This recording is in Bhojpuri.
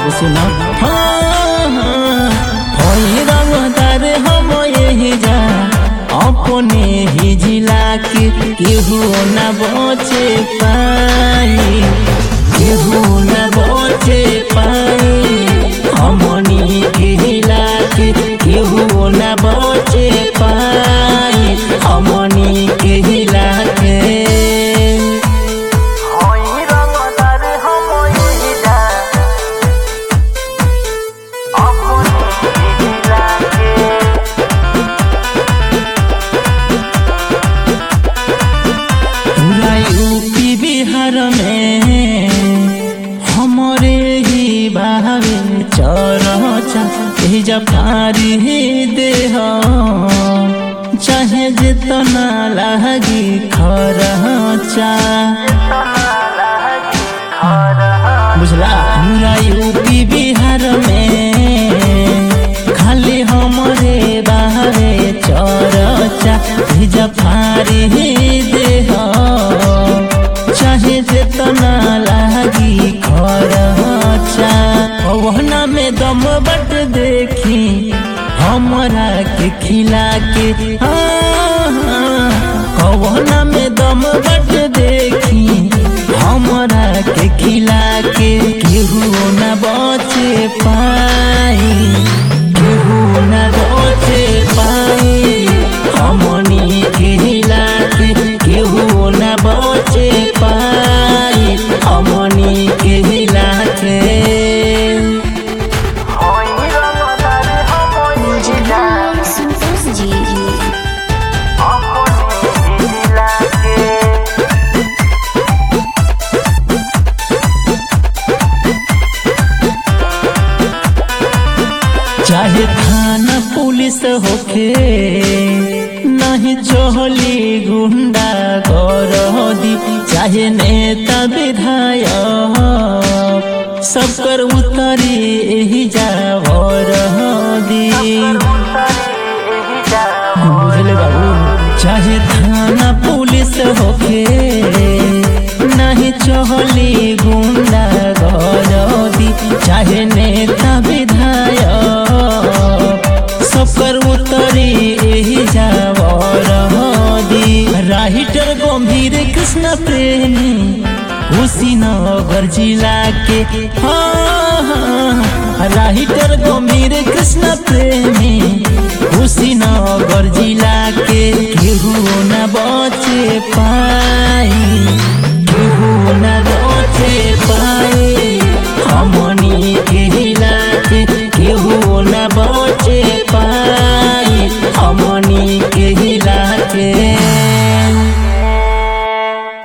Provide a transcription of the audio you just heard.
बाबू सुना हाँ, हाँ, होई रंगदार हम यही जा अपने ही जिला के केहू न बचे पाई केहू न बचे पाई हमनी के जिला के केहू न बचे पाई हमनी के जिला के होई रंगदार हम यही जा अपने जिला के पूरा यूपी बिहार में हमारे ही बावे चरचा ए जफारी दे चाहे जितना लागी खरचा बुझला पूरा यूपी बिहार में खाली हमरे बाहरे चरचा ए जफारी दे चाहे जितना लागी खरचा ओहना में दम बट देखी हमरा के खिला के कवना में दम बट देखी हमरा के खिला के केहू न बचे पाई केहू न बचे पाई हमनी के हिला के केहू न बचे पाई हमनी के हिला के होई रंगदार हम यही जा संतोष जी अपने जिला के चाहे थाना पुलिस होखे नहीं चोहली गुंडा गरदी चाहे नेता विधायक सब कर उतरी एही जावर दी बुझले बाबू चाहे थाना पुलिस होखे नहीं चहली गुंडा गरदी चाहे नेता विधायक सबकर उतरी एही जावर दी राइटर गंभीर कृष्ण प्रेमी कुशीनगर जिला के हाँ, हाँ, राइटर गंभीर कृष्ण प्रेमी कुशीनगर जिला के केहू न बचे पाई केहू न बचे पाई हमनी के जिला के केहू न बचे पाई